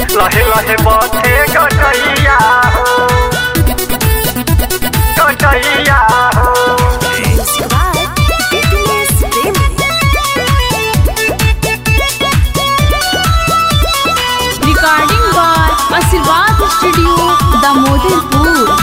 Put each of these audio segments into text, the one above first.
लहे लहे बथे कटैया हो कटैया हो recording by Ashirwad studio Damodarpur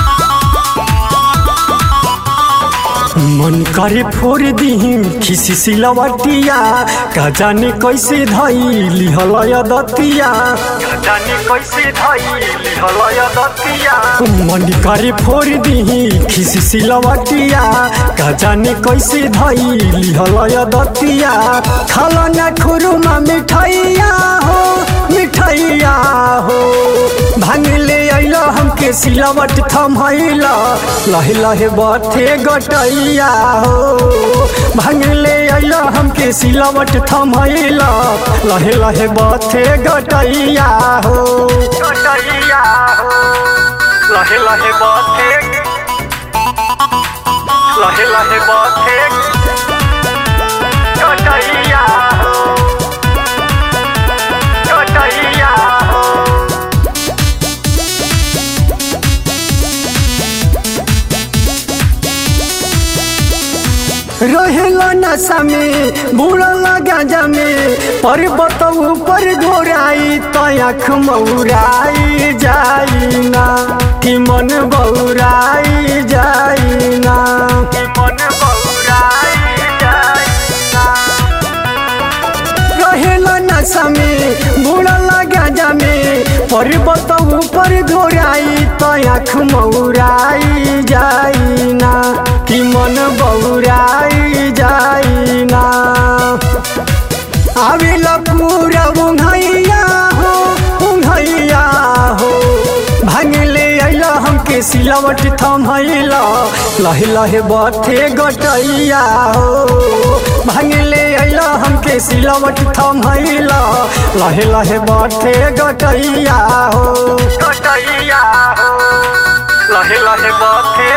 मन करे फोड़ दीही खिसी सिलवटिया का जाने कैसे धई लिहलय दतिया का जाने कैसे धई लिहलय दतिया मन करे फोड़ दीही खिसी सिलवटिया का जाने कैसे धई लिहलय दतिया खाला ना खुरुमा मिठाइया हो मिठाइया हो भांग ले अइला हमके सिलावट थमैला लहे लहे बथे गटैया हो भांग ले अइला हमके सिलावट थमैला लहे लहे बथे गटैया हो गटैया हो लहे लहे बथे लहे लहे बथे गटैया हो गटैया हो रहेला नशा में बुड़ला गांजा में पर्वत ऊपर घोराई तो आँख मौराई जाई ना कि मन बौराई जाई ना कि मन बौराई जाई ना रहेला नशा में बुड़ला गांजा में पर्वत ऊपर घोराई तो आँख मौराई जाई ना कि मन बौराई जाई ना आवेला पूरा उंघैया हो उंघैया हो भांग ले अइला हमके सिलावट थमैला लहे लहे बथे गटैया हो भांग ले अइला हमके सिलावट थमैला लहे लहे बथे गटैया हो गटैया हो लहे लहे बथे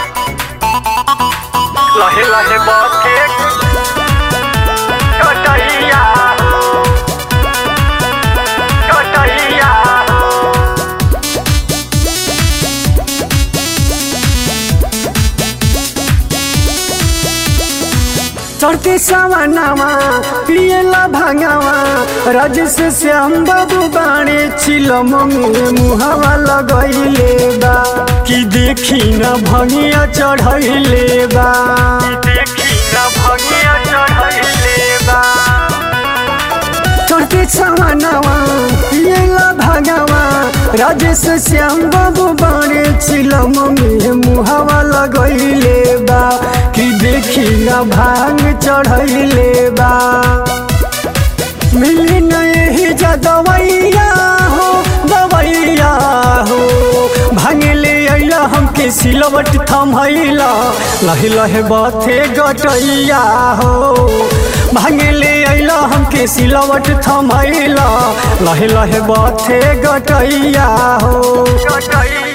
लहे लहे बथे गटैया हो गटैया हो चढ़ते सवनावा पियला भांगावा राजेश श्याम बाबू बाणे चिलम में मुहावा लगैले बा कि देखी न भंगिया चढ़ैले बा कि देखी न भंगिया चढ़ैले बा चढ़ते सवनावा पियला भागावा राजेश श्याम बाबू बाणे चिलम में मुहावा लगैले बा कि देखी न भांग चढ़ैले बा मिली न यही जा दवैया हो दवैया हो भांग ले अइला हमके सिलवट थमैला लहे लहे बथे गटैया हो भांग ले अइला हमके सिलवट थमैला लहे लहे बथे गटैया हो गटैया